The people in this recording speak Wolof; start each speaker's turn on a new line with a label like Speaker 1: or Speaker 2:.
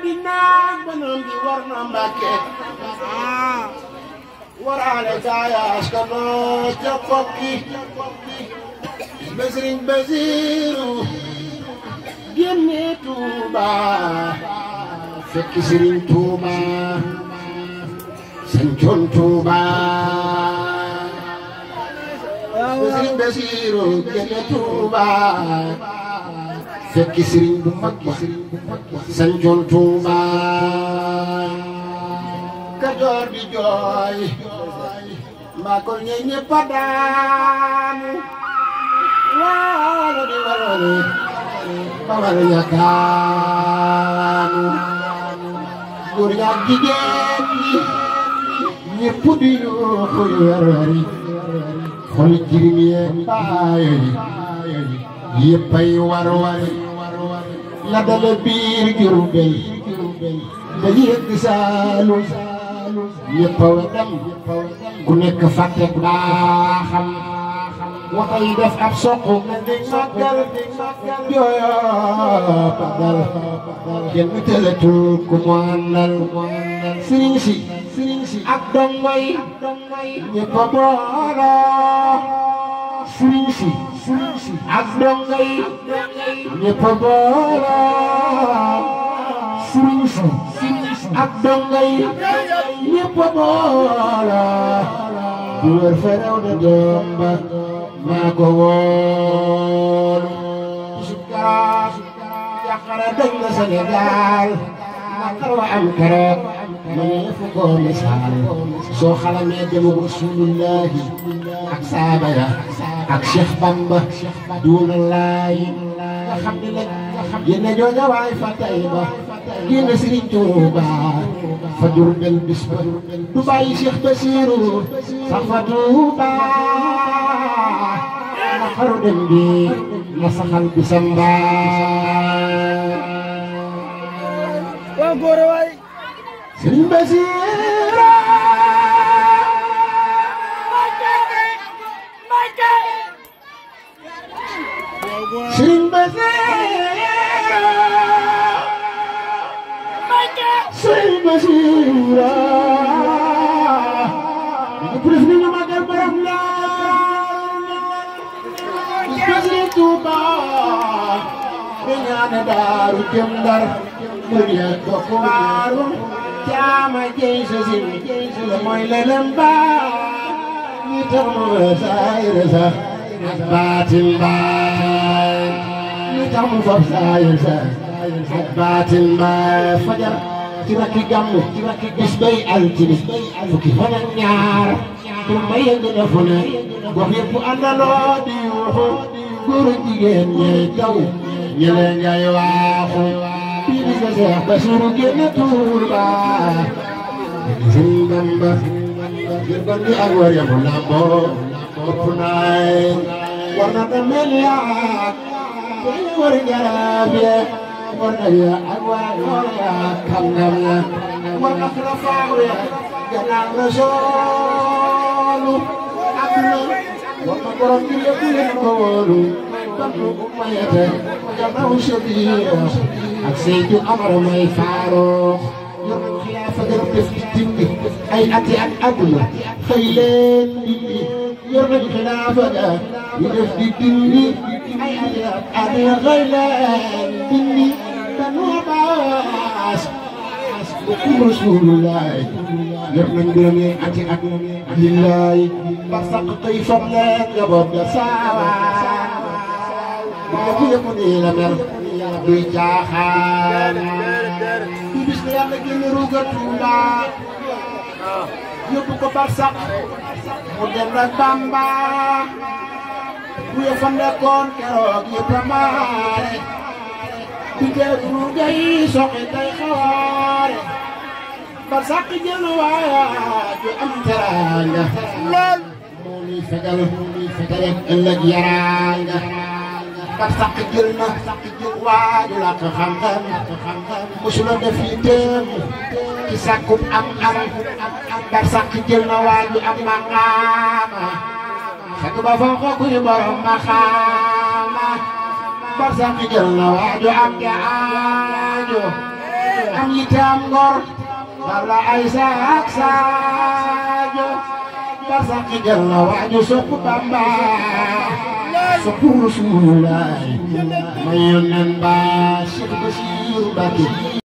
Speaker 1: gi naag banam gi war na mbàkke waraale gaaya askanoo ca kokki Sëriñ Basiru génne Tuuba fekk Sëriñ Tuuba sancoon Tuuba Sëriñ Basiru génne Tuuba fekk Sëriñ bu mag ba sancoon Tuuba Kajoor di jooy mbaa ko ñe ñëpp a daanu waalo di warone bawal ñakaanu góor ñaak jigéen ñi ñëpp di yuuxu yu werweri xol jirim yeeg baayo yi yëppay war wari la dale biir Jurbel ba yegg Saalum ñëpp a wedam ku nekk fàtte baaxam waxay def ab soq di màggal jooyoo pagal kenn tëlatul ku mu àndal sëriñ si ak dongo yi ñëpp a booloo sëriñ si ak dongo yi ñëpp a booloo sëriñ si ak dongo yi ñëpp a booloo bu wër fa rew na doom ba maa ko woolu bisub keroog jàqare dañ na Sénégal naqar wa am keroog ma ne fu ko misaal soo xalamee demu rasulullahi ak saaba ya ak Cheikh Bamba duuna laay nga xam ne nag génne jooja waay fa tay ba génne Sëriñ Tuuba fa Jurbel bis ba du bàyyi Cheikh Basiru sax fa Tuuba na xaru dem bi na saxal bisam mbaa
Speaker 2: waaw góor waay
Speaker 1: Sëriñ Basiru Sëriñ Basiru Sëriñ Basiru ñëpp def nañu magal borom la Basiru Tuuba be ñaane daaru jëm Ndar mu ya bokk waaru caama jey sa sin la mooy lelem ba ñi tax mu saayir sa ak baatin baay ñi tax mu fab saayir sa ak baatin baay fajar ci rakki gàmmu bis bay altine fukki fan ak ñaar pour ma yëng na fu ne gox yëpp àndaloo di yuuxu góor ak jigéen ñey daw ñële ngay waaxu bii bis ba Seex Basiru génn Tuuba Sëriñ Bamba ngir ban di ak war yamu lamboo ëpp naay war na da mel yaa day war jaraaf ya war na ya ak waa yoon ya kàngam ya war na xulafaaw ya gannaaw Rasuulu àdduna war na borom bi lépp leen ko wóolu bantu umayate gannaaw Sabiira ak Seydu Amar may Faaruq yor nañ xilaafa gën def ci dindi ay ati ak àdduna xëy leen dindi yor nañ xilaafa ga ñu def di dindi ay ati ak àdduna xëy leen dindi dañoo baas bokum Rasulullah yor nañ gërëm yi ati ak lillaay ba saq xëy fam leen njaboot ga saawaan bu ñëpp yëpp nii la mer duy caaxaan di bis ne yàlla génne ruuga Tuuba yóbbu ko barsax mu dem ak Bamba bu ya fa nekkoon keroog yëpp a maare di teeg ruuga yi soxi tay xawaare barsax jël waaya ju am teraanga lool moo ñuy fegal moo ñuy fegal ëllëg yaraanga bar sàq jël na waaju la ko xam-xam mosula def yi téem ci sàkkub am am bar sàq jël na waaju am maqaama fekk ba fa ko kuy borom maqaama bar sàq jël na waaju am gaajo am yitte am ngor walla ay saak saajo barsaq jël na waaju sopp Bamba sopp Rasulullaay may yónneen ba Cheikh Basiru Mbàkke